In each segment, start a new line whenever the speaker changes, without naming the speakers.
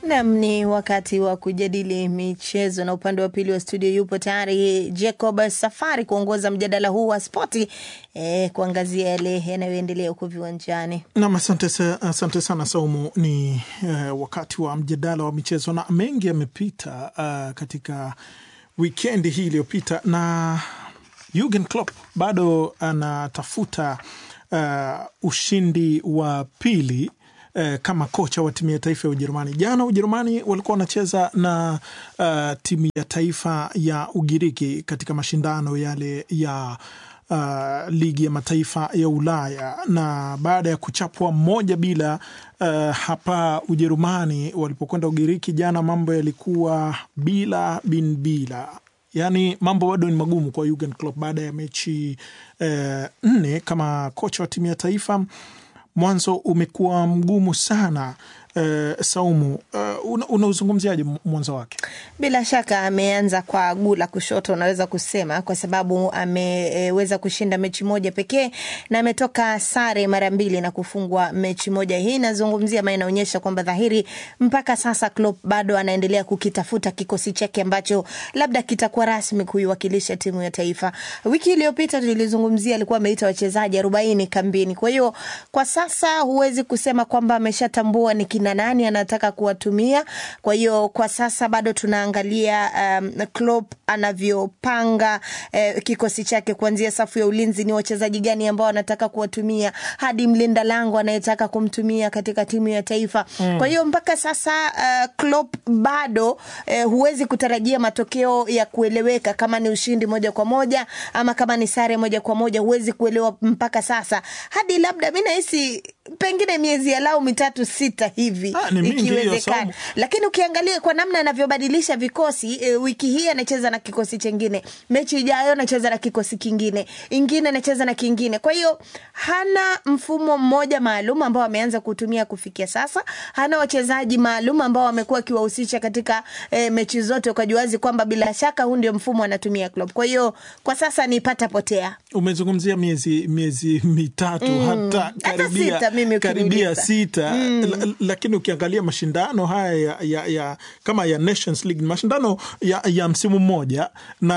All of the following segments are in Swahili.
Nam, ni wakati wa kujadili michezo, na upande wa pili wa studio yupo tayari Jacob Safari kuongoza mjadala huu wa spoti eh, kuangazia yale yanayoendelea huko viwanjani.
Nam, asante, sa- asante sana Saumu. Ni eh, wakati wa mjadala wa michezo na mengi yamepita uh, katika wikendi hii iliyopita, na Jurgen Klopp bado anatafuta uh, ushindi wa pili eh, kama kocha wa timu ya taifa ya Ujerumani. Jana Ujerumani walikuwa wanacheza na uh, timu ya taifa ya Ugiriki katika mashindano yale ya uh, ligi ya mataifa ya Ulaya, na baada ya kuchapwa moja bila uh, hapa Ujerumani walipokwenda Ugiriki jana, mambo yalikuwa bila bin bila Yaani mambo bado ni magumu kwa Jurgen Klopp baada ya mechi eh, nne kama kocha wa timu ya taifa. Mwanzo umekuwa mgumu sana eh, Saumu, eh, una- unauzungumziaje mwanzo wake?
Bila shaka ameanza kwa guu la kushoto, unaweza kusema, kwa sababu ameweza kushinda mechi moja pekee na ametoka sare mara mbili na kufungwa mechi moja. Hii inazungumzia ama inaonyesha kwamba dhahiri mpaka sasa Klopp bado anaendelea kukitafuta kikosi chake ambacho labda kitakuwa rasmi kuiwakilisha timu ya taifa. Wiki iliyopita tulizungumzia, alikuwa ameita wachezaji arobaini kambini. Kwa hiyo kwa sasa huwezi kusema kwamba ameshatambua ni kina nani anataka kuwatumia. Kwa hiyo kwa sasa bado tunaangalia um, Klopp anavyopanga eh, kikosi chake kuanzia safu ya ulinzi, ni wachezaji gani ambao anataka kuwatumia hadi mlinda lango anayetaka kumtumia katika timu ya taifa mm. Kwa hiyo mpaka sasa uh, Klopp bado eh, huwezi kutarajia matokeo ya kueleweka kama ni ushindi moja kwa moja ama kama ni sare moja kwa moja, huwezi kuelewa mpaka sasa, hadi labda mi nahisi pengine miezi alau mitatu sita hivi
Ah, ni mingi hiyo,
ikiwezekana
Saumu.
lakini ukiangalia kwa namna anavyobadilisha vikosi e, wiki hii anacheza na kikosi chengine, mechi ijayo anacheza na kikosi kingine, ingine anacheza na kingine. Kwa hiyo hana mfumo mmoja maalum ambao ameanza kutumia kufikia sasa. Hana wachezaji maalum ambao amekuwa akiwahusisha katika e, mechi zote, ukajuazi kwamba bila shaka huu ndio mfumo anatumia Klopp. Kwa hiyo kwa sasa ni pata potea.
Umezungumzia miezi miezi mitatu
Mm.
hata
Hata
karibia,
sita mimi
karibia
ukiniuliza.
sita la, lakini ukiangalia mashindano haya ya, ya, ya kama ya Nations League ni mashindano ya, ya msimu mmoja,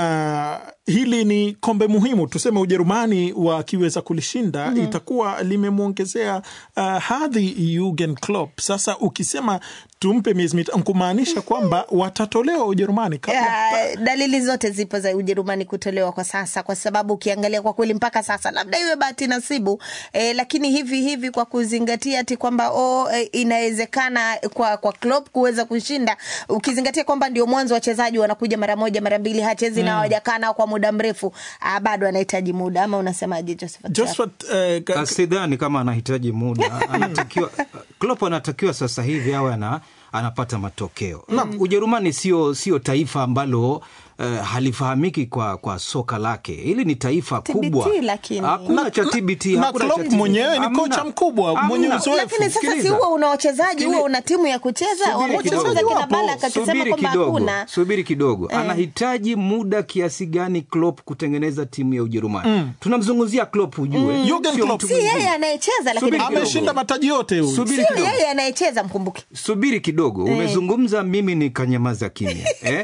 na hili ni kombe muhimu. Tuseme Ujerumani wakiweza kulishinda
Mhm.
itakuwa limemwongezea uh, hadhi Jurgen Klopp. Sasa ukisema tumpe miezi mitatu kumaanisha kwamba watatolewa Ujerumani kabla
Ya, dalili zote zipo za Ujerumani kutolewa kwa sasa, kwa sababu ukiangalia kwa kweli mpaka sasa labda iwe bahati nasibu eh, lakini hivi hivi kwa kuzingatia ati kwamba oh, eh, inawezekana kwa kwa Klopp kuweza kushinda, ukizingatia kwamba ndio mwanzo wachezaji wanakuja mara moja mara mbili, hachezi na
Mm.
hawajakaa nao kwa muda mrefu, ah, bado anahitaji muda, ama unasemaje Josephat?
Josephat, eh, ka-
Sidhani kama anahitaji muda, anatakiwa Klopp anatakiwa sasa hivi awe ana, anapata matokeo. Ujerumani sio sio taifa ambalo eh, halifahamiki kwa, kwa soka lake. Hili ni taifa
TBT
kubwa,
lakini.
hakuna cha TBT,
na
hakuna cha
Klopp
TBT.
mwenyewe ni
Hamna.
kocha mkubwa mwenye
Hamna.
uzoefu.
Lakini sasa si
Sikiliza.
huwa una wachezaji,
Sikili-
huwa una timu ya kucheza.
Subiri
Wamezungumza
kidogo.
kina Balak akisema
Subiri
kwamba
kidogo,
hakuna
subiri kidogo.
Eh.
Anahitaji muda kiasi gani Klopp kutengeneza timu ya Ujerumani?
Mm.
Tunamzungumzia Klopp, ujue
Mm.
Jurgen
Sio
Klopp.
mtu
si
mwingine.
yeye anayecheza, lakini
Subiri kidogo.
ameshinda mataji yote huyu.
Subiri
sio
kidogo.
yeye anayecheza, mkumbuke.
subiri kidogo
Eh.
umezungumza mimi nikanyamaza kimya eh?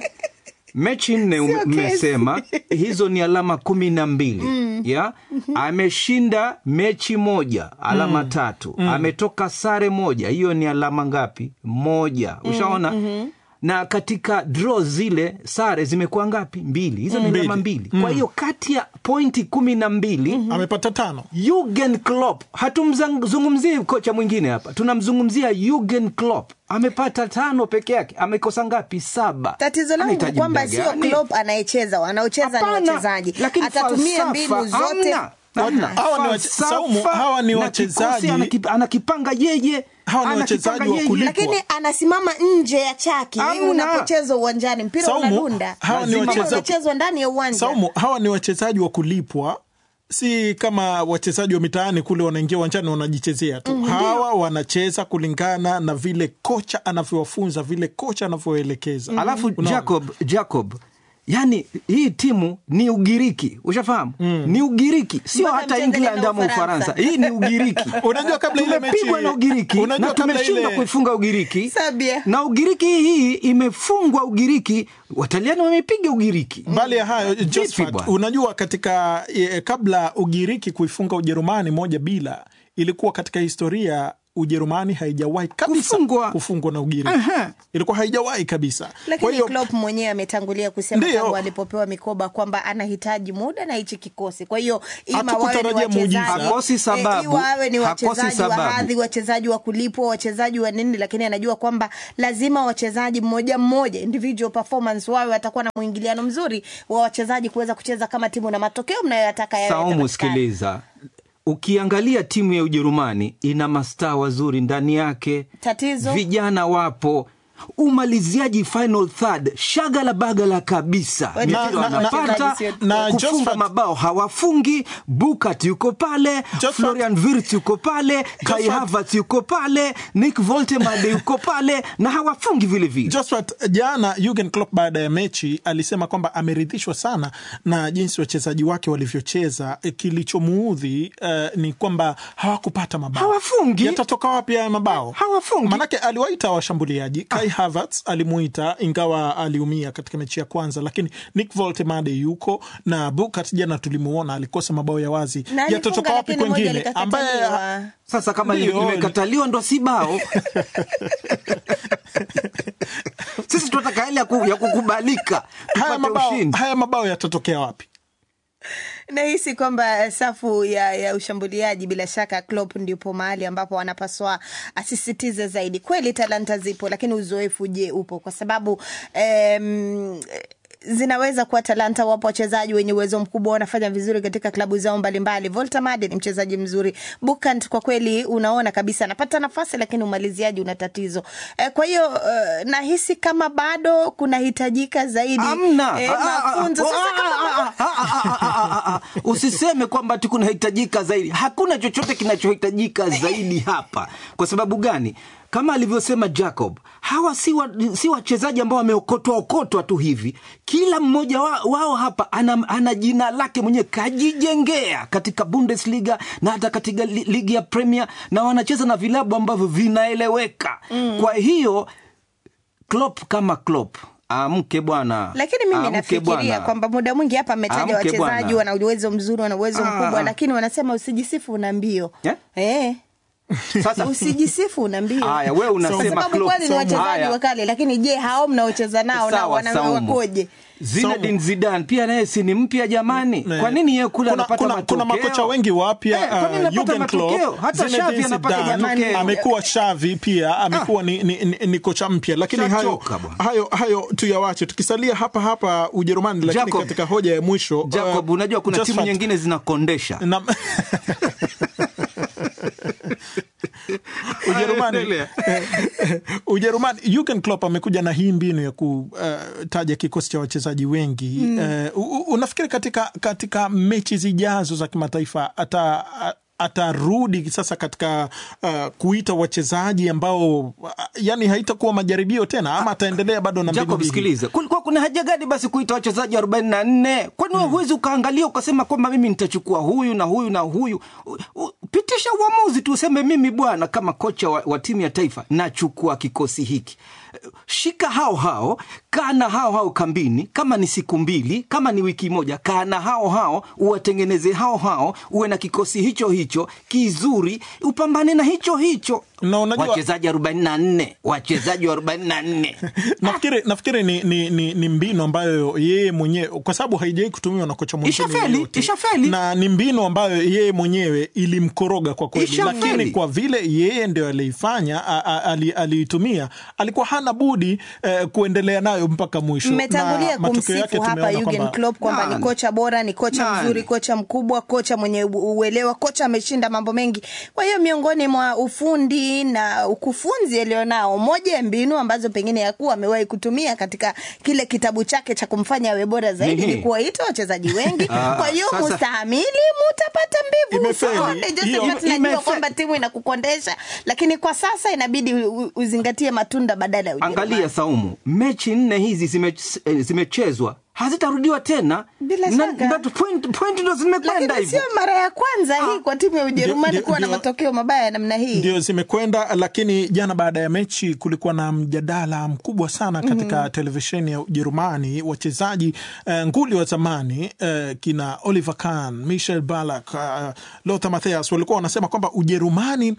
mechi nne ume-
Sio kesi.
mmesema hizo ni alama kumi na mbili ya ameshinda mechi moja alama tatu ametoka sare moja hiyo ni alama ngapi moja ushaona na katika draw zile sare zimekuwa ngapi mbili hizo ni
Mbili.
alama mbili kwa hiyo kati ya pointi kumi na mbili
amepata tano.
Jurgen Klopp, hatumzungumzii kocha mwingine hapa, tunamzungumzia Jurgen Klopp. Amepata tano peke yake, amekosa ngapi? Saba.
Tatizo langu
Anahitaji
kwamba
muda
sio
gani?
Klopp anayecheza, wanaocheza ni
Hapana,
wachezaji.
lakini
Atatumia
falsafa
mbinu zote.
hamna, hamna.
Hawa ni wache-
Falsafa
Saumu, hawa ni
na
wachezaji-
kikosi anakip- anakipanga yeye,
Hawa ni
anakipanga
wachezaji wa
yeye.
kulipwa.
lakini anasimama nje ya chaki
Hamna.
unapochezwa uwanjani, mpira
Saumu,
unadunda,
hawa ni
Mpira
wachezaji-
unachezwa ndani ya uwanja.
Saumu, hawa ni wachezaji wa kulipwa, si kama wachezaji wa mitaani kule wanaingia uwanjani wanajichezea tu. Hawa wanacheza kulingana na vile kocha anavyowafunza, vile kocha anavyoelekeza.
Alafu
Unaona?
Jacob, Jacob yani hii timu ni Ugiriki, ushafahamu? Ni Ugiriki, sio
Mpaka
hata
mcheze
England
na
ama
Ufaransa.
Ufaransa. Hii ni Ugiriki.
Unajua kabla ile mechi
tumepigwa na Ugiriki
unajua
na
kabla
tumeshindwa
ile
kuifunga Ugiriki
Sabia.
na Ugiriki hii imefungwa Ugiriki, Wataliani wamepiga Ugiriki.
mbali ya hayo
Vipi
Josephat,
bwana?
unajua katika e, kabla Ugiriki kuifunga Ujerumani moja bila, ilikuwa katika historia Ujerumani haijawahi kabisa
Kufungwa.
kufungwa na Ugiriki.
Aha.
Ilikuwa haijawahi kabisa. Kwa
lakini
hiyo
Klopp mwenyewe ametangulia kusema
Ndiyo.
tangu alipopewa mikoba kwamba anahitaji muda na hichi kikosi. Kwa hiyo ima
Hatukutarajia
wawe ni
muujiza.
wachezaji
Hakosi sababu.
eh, iwa wawe ni
Hakosi
wachezaji wa
sababu.
hadhi, wachezaji wa kulipwa, wachezaji wa nini, lakini anajua kwamba lazima wachezaji mmoja mmoja, individual performance, wawe watakuwa na mwingiliano mzuri wa wachezaji kuweza kucheza kama timu na matokeo mnayoyataka yawe
Saumu,
yatapatikana.
sikiliza, ukiangalia timu ya Ujerumani ina mastaa wazuri ndani yake,
Tatizo?
vijana wapo umaliziaji final third shagala bagala kabisa,
Na-
mipira
na- na-
wanapata
na- na-
na
kufunga
Josephat-
mabao hawafungi. Bukat yuko pale,
Josephat-
Florian Wirtz yuko pale, Kai
Josephat-
Havertz yuko pale, Nick Voltemade yuko pale na hawafungi vile vile.
Josphat, jana Jurgen Klopp baada ya mechi alisema kwamba ameridhishwa sana na jinsi wachezaji wake walivyocheza. E, Kilichomuudhi eh, ni kwamba hawakupata mabao.
Hawafungi.
Yatatoka wapi haya mabao?
Hawafungi.
Manake aliwaita washambuliaji. Kai Havertz alimuita ingawa aliumia katika mechi ya kwanza, lakini Nick Voltemade yuko na Bukat jana tulimuona alikosa mabao ya wazi.
Na alifunga,
Yatatoka wapi
lakini moja
kwengine ambaye
likakataliwa.
Sasa kama
Ndio.
limekataliwa ndo si bao. Sisi tunataka hali ya ku- ya kukubalika
haya
tupate
mabao,
ushindi.
haya mabao yatatokea wapi?
nahisi kwamba safu ya, ya ushambuliaji bila shaka Klopp ndipo mahali ambapo anapaswa asisitize zaidi. Kweli talanta zipo, lakini uzoefu je, upo? Kwa sababu em, zinaweza kuwa talanta. Wapo wachezaji wenye uwezo mkubwa wanafanya vizuri katika klabu zao mbalimbali. Voltamade ni mchezaji mzuri. Bukant kwa kweli unaona kabisa anapata nafasi, lakini umaliziaji una tatizo. Eh, kwa hiyo eh, nahisi kama bado kunahitajika zaidi
Amna.
eh,
Ah, ah, ah,
mafunzo. Sasa
ah,
kama
ah, ah, ah, ah, ah, ah, ah. Usiseme kwamba tu kunahitajika zaidi. Hakuna chochote kinachohitajika zaidi hapa. Kwa sababu gani? Kama alivyosema Jacob, hawa si wa- si wachezaji ambao wameokotwa okotwa tu hivi. Kila mmoja wa, wao hapa ana, ana jina lake mwenyewe kajijengea katika Bundesliga na hata katika li, ligi ya Premier na wanacheza na vilabu ambavyo vinaeleweka. Kwa hiyo Klopp kama Klopp amke bwana,
lakini mimi
Amke
nafikiria
bwana.
kwamba muda mwingi hapa ametaja
Amke
wachezaji
bwana.
wana uwezo mzuri, wana uwezo
Ah,
mkubwa,
ah.
lakini wanasema usijisifu una mbio
Eh?
eh.
Sasa
usijisifu una mbio
haya, wewe
kwa
unasema
sababu
Klopp.
kwani ni wachezaji
Haya.
wakale, lakini je, hao mnaocheza nao na
Sawa,
wana
Saumu.
wakoje?
Zinedine Zidane pia naye si ni mpya jamani?
Ne.
Kwa nini yeye kule
kuna,
anapata
kuna,
matokeo?
kuna makocha wengi wapya
Eh, kwa nini
uh,
anapata
Jurgen
matokeo?
Klopp,
Hata
Zinedine
Xavi anapata
Zidane,
matokeo.
amekuwa Xavi pia amekuwa ni, ni, ni, ni kocha mpya, lakini hayo,
Shachoka bwana.
hayo, hayo tuyawache. Tukisalia hapa hapa Ujerumani, lakini
Jacob.
katika hoja ya mwisho
Jacob,
uh,
unajua kuna timu
Josephat,
nyingine zinakondesha.
na- Ujerumani,
Endelea.
Ujerumani, Jurgen Klopp amekuja na hii mbinu ya kutaja kikosi cha wachezaji wengi Eh, u- u- unafikiri katika, katika mechi zijazo za kimataifa ata atarudi sasa katika uh, kuita wachezaji ambao uh, yani haitakuwa majaribio tena ama ataendelea bado na mbinu
Jacob,
hii?
sikiliza, kulikuwa kuna haja gani basi kuita wachezaji 44? Kwani wewe huwezi ukaangalia ukasema kwamba mimi nitachukua huyu na huyu na huyu? U- u- Pitisha uamuzi tu, useme mimi bwana, kama kocha wa, wa timu ya taifa nachukua kikosi hiki. Shika hao hao, kaa na hao hao kambini, kama ni siku mbili, kama ni wiki moja, kaa na hao hao, uwatengeneze hao hao, uwe na kikosi hicho hicho kizuri, upambane na hicho hicho.
Na unajua-
wachezaji 44 wachezaji 44
nafikiri nafikiri ni, ni, ni, ni mbinu ambayo yeye mwenyewe kwa sababu haijawai kutumiwa na kocha mwingine
Ishafeli,
yeyote.
ishafeli.
na ni mbinu ambayo yeye mwenyewe ilimkoroga kwa kweli,
Ishafeli.
lakini kwa vile yeye ndio aliifanya a- a- ali- aliitumia, alikuwa hana budi eh, kuendelea nayo mpaka mwisho.
Mmetangulia
Na matokeo yake
kumsifu hapa
tumeona
Jurgen
kwamba-
Klopp kwamba ni
Nani?
kocha bora, ni kocha
Nani?
mzuri, kocha mkubwa, kocha mwenye u- uelewa, kocha ameshinda mambo mengi. Kwa hiyo miongoni mwa ufundi na ukufunzi alionao, moja ya mbinu ambazo pengine yakuwa amewahi kutumia katika kile kitabu chake cha kumfanya awe bora zaidi
Nini?
ni kuwaita wachezaji wengi.
Ah,
Kwa hiyo
sasa-
mustahimili, mutapata mbivu.
Imefeli.
Usione, Joseph,
Hiyo-
tunajua
imefe-
kwamba timu inakukondesha, lakini kwa sasa inabidi u- u- uzingatie matunda badala ya Ujerumani.
angalia saumu mechi nne hizi zime- eh, zimechezwa hazitarudiwa tena
Bila
Na-
shaka.
that point, point ndo zimekwenda
lakini
hivyo
sio mara ya kwanza hii kwa timu ya Ujerumani
Ndio-
kuwa na
ndio-
matokeo mabaya ya namna hii.
ndio zimekwenda, lakini jana baada ya mechi kulikuwa na mjadala mkubwa sana katika televisheni ya Ujerumani. Wachezaji eh, nguli wa zamani eh, kina Oliver Kahn, Michel Ballack, uh, Lothar Matthäus walikuwa wanasema kwamba Ujerumani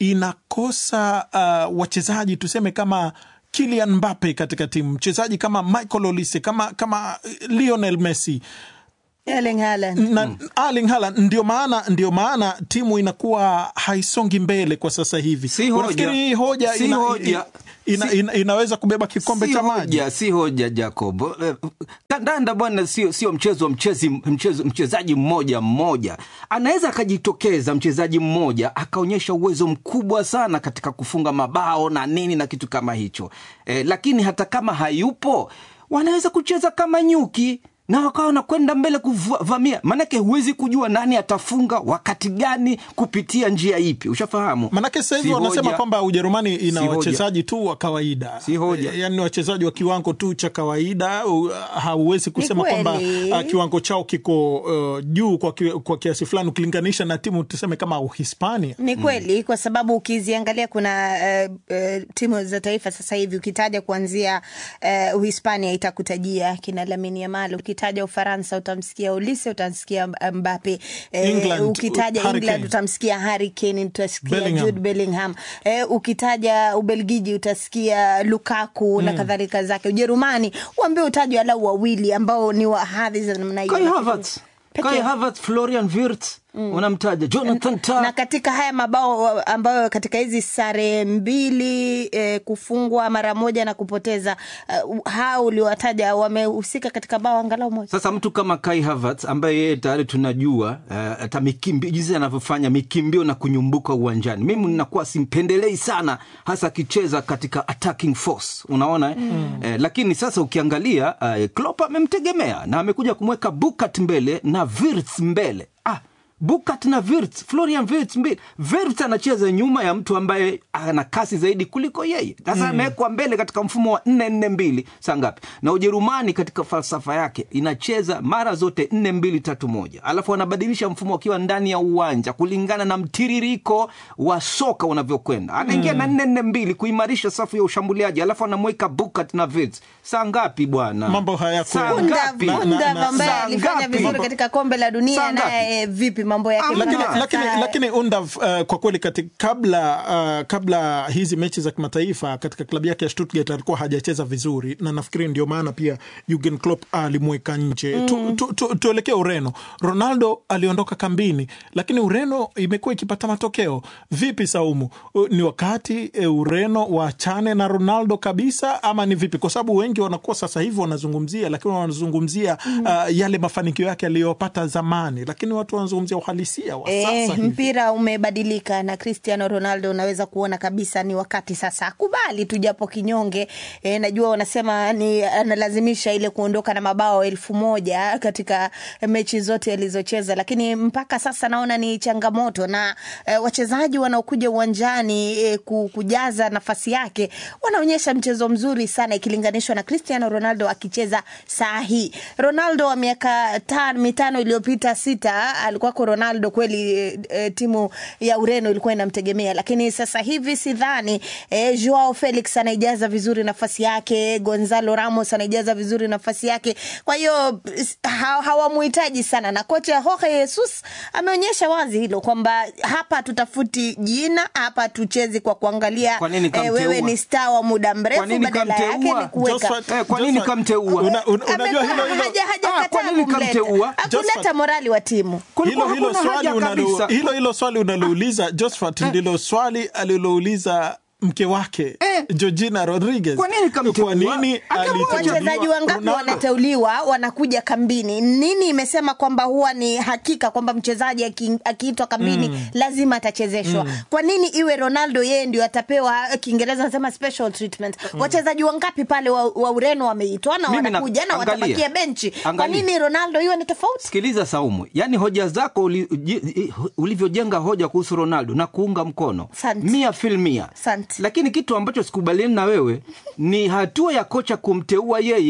inakosa uh, wachezaji tuseme kama Kylian Mbappe katika timu, mchezaji kama Michael Olise, kama, kama Lionel Messi
Erling Haaland.
na Erling Haaland ndio maana ndio maana timu inakuwa haisongi mbele kwa sasa hivi.
Si hoja.
Unafikiri hii hoja,
Si
ina,
hoja.
ina,
Si-
ina, inaweza kubeba kikombe
si
cha maji?
hoja, si hoja Jacob. Eh, Kandanda bwana, sio sio mchezo wa mchezi, mchezo, mchezaji mmoja mmoja. Anaweza akajitokeza mchezaji mmoja akaonyesha uwezo mkubwa sana katika kufunga mabao na nini na kitu kama hicho eh, lakini hata kama hayupo wanaweza kucheza kama nyuki na wakawa wanakwenda mbele kuvamia, maanake huwezi kujua nani atafunga wakati gani kupitia njia ipi, ushafahamu?
Manake sasa hivi
Si
wanasema
hoja.
kwamba Ujerumani ina
Si hoja.
wachezaji tu wa kawaida,
Si hoja.
yaani wachezaji wa kiwango tu cha kawaida. u- Hauwezi kusema
kweli.
kwamba uh, kiwango chao kiko uh, juu kwa, ki, kwa kiasi fulani ukilinganisha na timu tuseme kama Uhispania.
Ni kweli kwa sababu ukiziangalia kuna uh, uh, timu za taifa sasa hivi ukitaja kuanzia uh, Uhispania itakutajia kina Lamine Yamal, ukitaja Ufaransa utamsikia Olise, utamsikia Mbappe eh,
England,
ukitaja
Harry
England
Kane.
utamsikia Harry Kane, utasikia
Bellingham.
Jude Bellingham eh, ukitaja Ubelgiji utasikia Lukaku na kadhalika zake. Ujerumani uambie utajwe alau wawili ambao ni wa hadhi za namna hiyo.
Kai Havertz,
Peke-
Kai Havertz, Florian Wirtz unamtaja Jonathan Tah.
na katika haya mabao ambayo katika hizi sare mbili eh, kufungwa mara moja na kupoteza uh, hao uliowataja wamehusika katika bao angalau moja.
Sasa mtu kama Kai Havertz ambaye yeye tayari tunajua eh, hata mikimbi jinsi anavyofanya mikimbio na kunyumbuka uwanjani, mimi ninakuwa simpendelei sana, hasa akicheza katika attacking force, unaona eh? Eh, lakini sasa ukiangalia eh, Klopp amemtegemea na amekuja kumweka Bukat mbele na Wirtz mbele ah, Bukat na Wirtz, Florian Wirtz mbili. Wirtz anacheza nyuma ya mtu ambaye ana kasi zaidi kuliko yeye. Sasa amewekwa mbele katika mfumo wa nne nne mbili saa ngapi? Na Ujerumani katika falsafa yake inacheza mara zote nne mbili tatu moja, alafu wanabadilisha mfumo wakiwa ndani ya uwanja kulingana na mtiririko wa soka unavyokwenda. Anaingia na nne nne mbili kuimarisha safu ya ushambuliaji, alafu anamweka Bukat na Wirtz. Saa ngapi bwana?
Mambo hayako-
Saa
Undav-
ngapi?
na- na-
Undav
na-
ambaye
saa
alifanya
ngapi?
vizuri
Mambo-
katika kombe la dunia
Saa ngapi?
naye eh, vipi mambo yake?
Amna.
lakini,
Sasa-
lakini, lakini Undav uh, kwa kweli kati, kabla, uh, kabla hizi mechi za kimataifa katika klabu yake ya Stuttgart alikuwa hajacheza vizuri, na nafikiri ndio maana pia Jurgen Klopp alimweka nje. Tu, tu, tu, tuelekee Ureno. Ronaldo aliondoka kambini, lakini Ureno imekuwa ikipata matokeo. Vipi Saumu, Uh, ni wakati eh, Ureno waachane na Ronaldo kabisa ama ni vipi? Kwa sababu wengi wanakuwa sasa hivi wanazungumzia, lakini wanazungumzia uh, yale mafanikio yake aliyopata zamani, lakini watu wanazungumzia uhalisia wa
Eh,
sasa hivi.
mpira umebadilika na Cristiano Ronaldo unaweza kuona kabisa ni wakati sasa akubali tu japo kinyonge. Eh, najua wanasema ni analazimisha ile kuondoka na mabao elfu moja katika mechi zote alizocheza, lakini mpaka sasa naona ni changamoto na eh, wachezaji wanaokuja uwanjani eh, ku- kujaza nafasi yake wanaonyesha mchezo mzuri sana ikilinganishwa na Cristiano Ronaldo akicheza saa hii. Ronaldo wa miaka tano mitano iliyopita sita alikuwako Ronaldo kweli e, e, timu ya Ureno ilikuwa inamtegemea, lakini sasa hivi sidhani. E, Joao Felix anaijaza vizuri nafasi yake, Gonzalo Ramos anaijaza vizuri nafasi yake, kwa hiyo s- ha, hawamuhitaji sana, na kocha Jorge Jesus ameonyesha wazi hilo kwamba hapa tutafuti jina, hapa tuchezi kwa kuangalia
Kwa nini
e,
kamteua?
wewe ni star wa muda mrefu,
Kwa nini
badala yake
kamteua?
ni kuweka
Joshua-
Eh, kwa nini
Joshua,
kamteua?
una- una- unajua
Amekuwa
hilo hilo
haja- hajakataa
Ah, kwa nini
kumleta.
kamteua?
Hakuleta
Josephat.
morali wa timu.
Kulikuwa
hilo hilo
hakuna
swali
haja
unalo,
kabisa.
hilo hilo swali unalouliza Josphat ndilo swali alilouliza mke wake
Eh.
Georgina Rodriguez.
Kwa nini kamteua?
Kwa nini
Akamwacha.
alichaguliwa
wachezaji wangapi
Ronaldo?
wanateuliwa wanakuja kambini nini imesema kwamba huwa ni hakika kwamba mchezaji aki- akiitwa kambini lazima atachezeshwa kwa nini iwe ronaldo yeye ndio atapewa kiingereza nasema special treatment wachezaji wangapi pale wa, wa ureno wameitwa na
Mimi na-
wanakuja na
angalia.
watabakia benchi kwa
Angalia.
nini ronaldo iwe ni tofauti
Sikiliza Saumu, yaani hoja zako uli- ji- ulivyojenga hoja kuhusu Ronaldo na kuunga mkono
Asante.
mia fil mia,
Asante.
lakini kitu ambacho sikubaliani na wewe ni hatua ya kocha kumteua yeye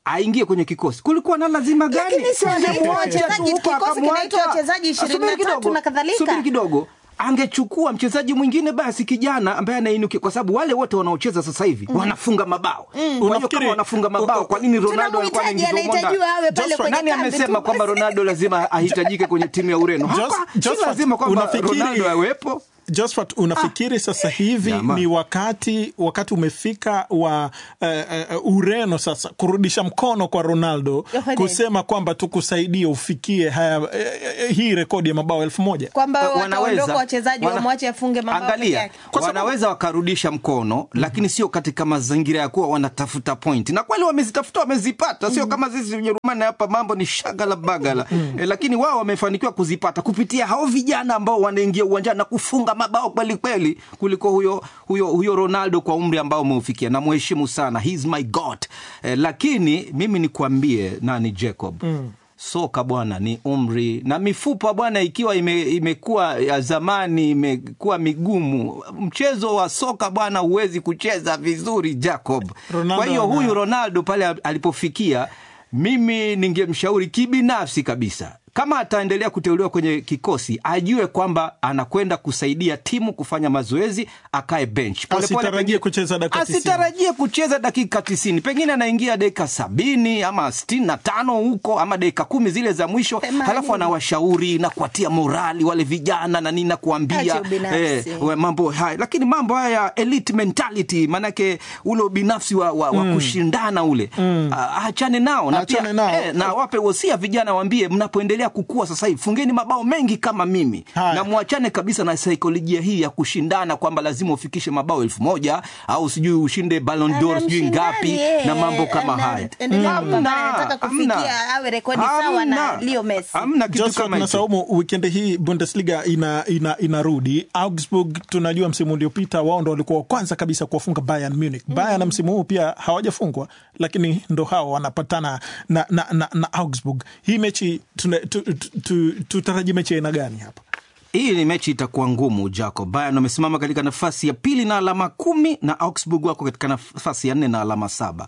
aingie kwenye kikosi. Kulikuwa na lazima gani?
Lakini si
Angemwacha
wachezaji,
tu huko
kikosi
akamwacha.
kinaitwa wachezaji
Subiri
23
kidogo,
na kadhalika.
Subiri kidogo angechukua mchezaji mwingine basi kijana ambaye anainukia, kwa sababu wale wote wanaocheza sasa hivi wanafunga mabao. Kwa hiyo
Unafikiri-
kama wanafunga mabao, kwa nini Ronaldo alikuwa
Tunamhitaji,
anaingizwa humo ndani?
anahitajiwa awe pale
Joshua,
kwenye
nani
kambi
amesema
tu
kwamba
basi?
Ronaldo lazima ahitajike kwenye timu ya Ureno?
Jos-
Hapa si
Josphat,
lazima kwamba
unafikiri-
Ronaldo awepo.
Josphat, unafikiri sasa hivi
Jamaa.
ni wakati wakati umefika wa eh, eh, Ureno sasa kurudisha mkono kwa Ronaldo
Yohane.
kusema kwamba tukusaidie ufikie haya eh, eh, hii rekodi ya mabao elfu moja
kwamba
Uh,
wataondoka wachezaji
wana-
wamwache afunge mabao peke
Angalia,
yake.
Kwa sababu-
wanaweza wakarudisha mkono lakini sio katika mazingira ya kuwa wanatafuta point, na kweli wamezitafuta, wamezipata, sio kama sisi Ujerumani hapa mambo ni shagala bagala e, lakini wao wamefanikiwa kuzipata kupitia hao vijana ambao wanaingia uwanjani na kufunga mabao kweli kweli kuliko huyo, huyo, huyo Ronaldo kwa umri ambao umeufikia. Namheshimu sana, he's my god e, lakini mimi nikwambie nani Jacob soka bwana ni umri na mifupa bwana, ikiwa ime, imekuwa ya zamani imekuwa migumu. Mchezo wa soka bwana huwezi kucheza vizuri Jacob.
Ronaldo
Kwa hiyo
ana-
huyu Ronaldo pale alipofikia, mimi ningemshauri kibinafsi kabisa kama ataendelea kuteuliwa kwenye kikosi ajue kwamba anakwenda kusaidia timu kufanya mazoezi, akae bench Pole pole,
Asitarajie
pengine-
kucheza dakika 90.
asitarajie kucheza dakika tisini, pengine anaingia dakika sabini ama sitini na tano huko ama dakika kumi zile za mwisho,
Themanini.
halafu anawashauri na kuwatia morali wale vijana na nini na kuambia
Acha ubinafsi.
we, mambo haya, lakini mambo haya ya elite mentality, maanake ule ubinafsi wa, wa, wa kushindana ule Ah, achane nao na
Achane
pia
nao.
eh, na wape wosia vijana, waambie mnapoendelea kukua sasa hivi fungeni mabao mengi kama mimi
Haya.
na mwachane kabisa na saikolojia hii ya kushindana kwamba lazima ufikishe mabao elfu moja au sijui ushinde Ballon d'Or sijui ngapi
Anamshindani,
na mambo
eh,
kama
ana-
haya.
endelea
Hamna,
kupambana, anataka kufikia
hamna.
awe rekodi sawa na
Hamna.
Leo Messi.
Hamna kitu
Josephat
kama
na
hicho.
Saumu, wikendi hii Bundesliga ina, ina, inarudi. Augsburg tunajua msimu uliopita wao ndo walikuwa wa kwanza kabisa kuwafunga Bayern Munich. Bayern na msimu huu pia hawajafungwa, lakini ndo hao wanapatana na, na, na, na Augsburg. Hii mechi tuna- tu- tu- tu- tutarajie mechi ya aina gani hapa?
Hii ni mechi itakuwa ngumu, Jacob. Bayern wamesimama katika nafasi ya pili na alama kumi na Augsburg wako katika nafasi ya nne na alama saba.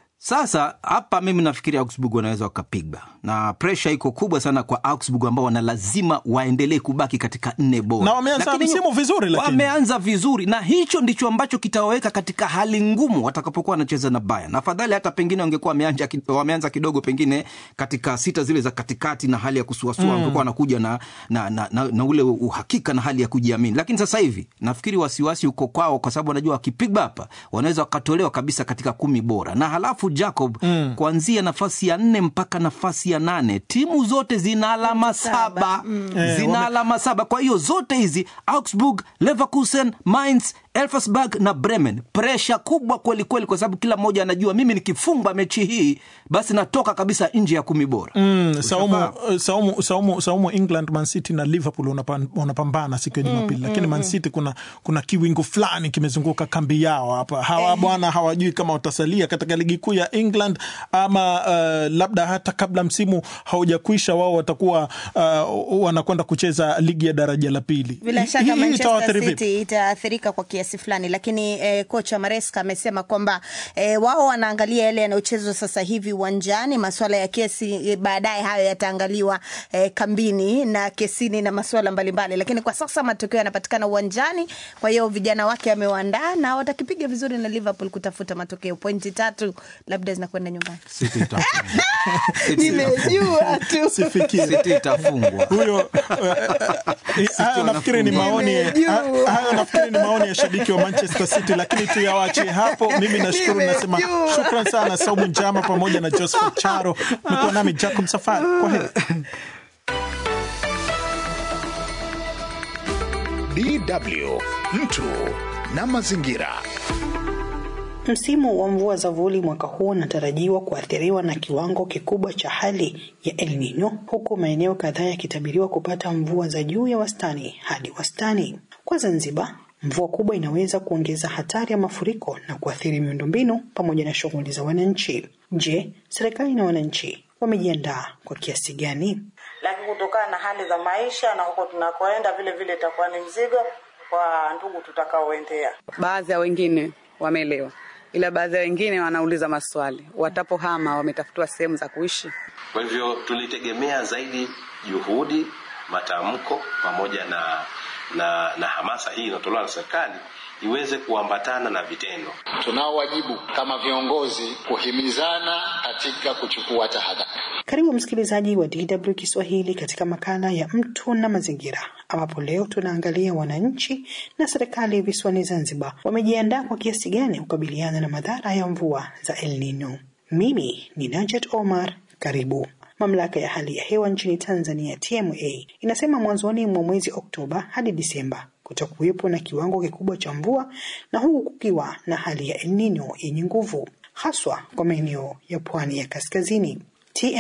Sasa hapa mimi nafikiri Augsburg wanaweza wakapiga, na presha iko kubwa sana kwa Augsburg ambao wana lazima waendelee kubaki katika nne bora,
Na wameanza
Lakini
msimu vizuri, lakini.
wameanza vizuri, na hicho ndicho ambacho kitawaweka katika hali ngumu watakapokuwa wanacheza na Bayern. Afadhali hata pengine wangekuwa wameanza, wameanza kidogo pengine katika sita zile za katikati na hali ya kusuasua mm. wangekuwa wanakuja na, na, na, na, na ule uhakika na hali ya kujiamini, lakini sasa hivi nafikiri wasiwasi uko kwao, kwa sababu wanajua wakipigwa hapa wanaweza wakatolewa kabisa katika kumi bora, na halafu Jacob mm. kuanzia nafasi ya nne mpaka nafasi ya nane timu zote zina alama saba
Eh,
zina
wame-
alama saba. Kwa hiyo zote hizi Augsburg, Leverkusen, Mainz, Elversberg na Bremen, presha kubwa kweli kweli, kwa sababu kila mmoja anajua mimi nikifungwa mechi hii basi natoka kabisa nje ya kumi bora.
Mm, Saumu, Saumu, Saumu, Saumu, England, Man City na Liverpool wanapan- wanapambana siku ya Jumapili, lakini Man City kuna, kuna kiwingu fulani kimezunguka kambi yao hapa. Hawa bwana hawajui kama watasalia katika ligi kuu ya England ama uh, labda hata kabla msimu haujakwisha wao watakuwa uh, wanakwenda kucheza ligi ya daraja la pili.
Bila
Hii-
shaka
hii
Manchester
itawaathiri vipi?
City itaathirika kwa kiasi fulani, lakini eh, kocha Maresca amesema kwamba eh, wao wanaangalia yale yanayochezwa sasa hivi uwanjani. Masuala ya kesi eh, baadaye hayo yataangaliwa eh, kambini na kesini na masuala mbalimbali, lakini kwa sasa matokeo yanapatikana uwanjani. Kwa hiyo vijana wake amewaandaa na watakipiga vizuri na Liverpool kutafuta matokeo. Pointi tatu labda zinakwenda nyumbani.
City itafungwa. City-
Nimejua tu.
Sifikiri.
City itafungwa.
huyo eh, hayo nafikiri ni maoni
Nimejua.
hayo nafikiri ni maoni ya shabiki wa Manchester City, lakini tuyawache hapo. Mimi nashukuru, nasema
Nimejua.
shukran sana Saumu Njama pamoja na Joseph Charo. Mekuwa nami Jacob Safari, kwa heri.
DW mtu na mazingira.
Msimu wa mvua za vuli mwaka huu unatarajiwa kuathiriwa na kiwango kikubwa cha hali ya El Nino, huku maeneo kadhaa yakitabiriwa kupata mvua za juu ya wastani hadi wastani. Kwa Zanzibar, mvua kubwa inaweza kuongeza hatari ya mafuriko na kuathiri miundombinu pamoja na shughuli za wananchi. Je, serikali na wananchi wamejiandaa kwa kiasi gani?
lakini kutokana na hali za maisha na huko tunakoenda vile vile itakuwa ni mzigo kwa ndugu tutakaoendea.
baadhi ya wengine wameelewa, ila baadhi ya wengine wanauliza maswali, watapohama wametafutiwa sehemu za kuishi.
Kwa hivyo tulitegemea zaidi juhudi, matamko pamoja na, na, na hamasa hii inayotolewa na serikali iweze kuambatana na vitendo.
Tunao wajibu kama viongozi kuhimizana katika kuchukua tahadhari.
Karibu msikilizaji wa DW Kiswahili katika makala ya mtu na mazingira, ambapo leo tunaangalia wananchi na serikali visiwani Zanzibar wamejiandaa kwa kiasi gani kukabiliana na madhara ya mvua za El Nino. Mimi ni Najat Omar, karibu. Mamlaka ya hali ya hewa nchini Tanzania TMA inasema mwanzoni mwa mwezi Oktoba hadi Disemba kutakuwepo na kiwango kikubwa cha mvua na huku kukiwa na hali ya El Nino yenye nguvu haswa kwa maeneo ya pwani ya kaskazini.